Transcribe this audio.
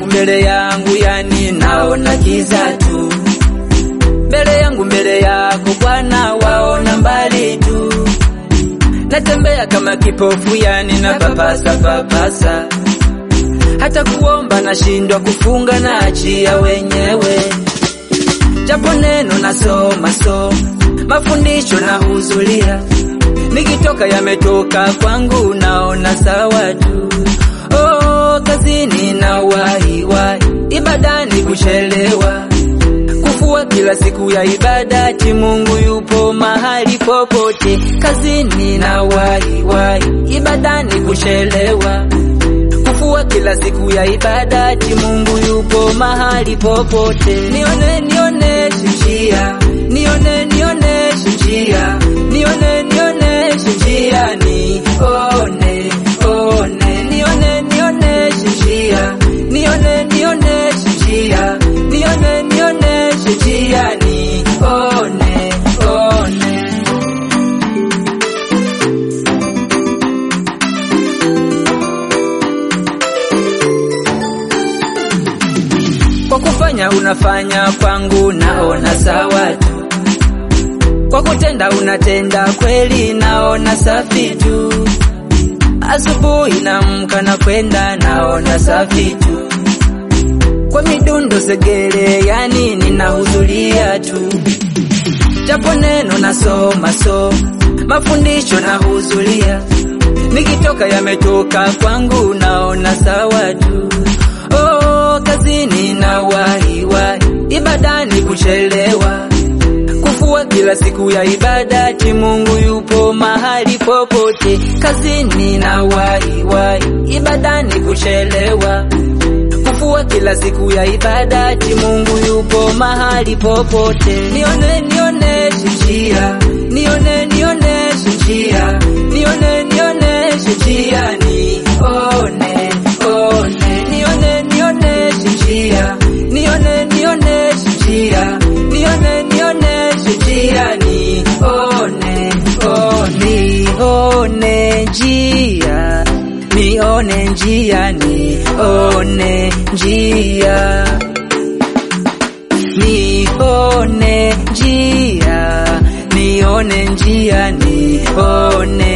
mbele yangu, yani naona kiza tu. Mbele yangu, mbele yako Bwana, waona mbali tu. Natembea kama kipofu, yani na papasa papasa, hata kuomba nashindwa, kufunga na achia wenyewe, japo neno nasoma so mafundisho na huzulia, nikitoka yametoka kwangu, naona sawa tu. Oh, kazini na wahi wahi, ibadani kuchelewa, kufua kila siku ya ibadati, Mungu yupo mahali popote. Kazini na wahi wahi, ibadani kuchelewa, kufua kila siku ya ibadati, Mungu yupo mahali popote. Nione nioneshe njia, nione nioneshe njia, nione nioneshe njia, nione one, nione nioneshe njia, nione nioneshe njia, nione nioneshe njia, nione one. Kwa kufanya unafanya kwangu, naona sawa tu. Kwa kutenda unatenda kweli, naona safi tu. Asubuhi namka na kwenda, naona safi tu. Kwa midundo segere, yani ninahudhuria tu, japo neno nasoma so mafundisho nahudhuria, nikitoka yametoka kwangu, naona sawa tu. Oh, kazini na wahi wahi, ibadani kuchelewa, kufua kila siku ya ibadati, Mungu yupo mahali popote. Kazini na wahi wahi, ibadani kuchelewa, kufua kila siku ya ibadati, Mungu yupo mahali popote. Nione nioneshe njia, nione nioneshe njia, nione nioneshe njia, nione one, nione nioneshe njia, nione nioneshe njia, nione nioneshe njia, nione one, nione njia, nione njia, nione njia, nione njia, nione njia, nione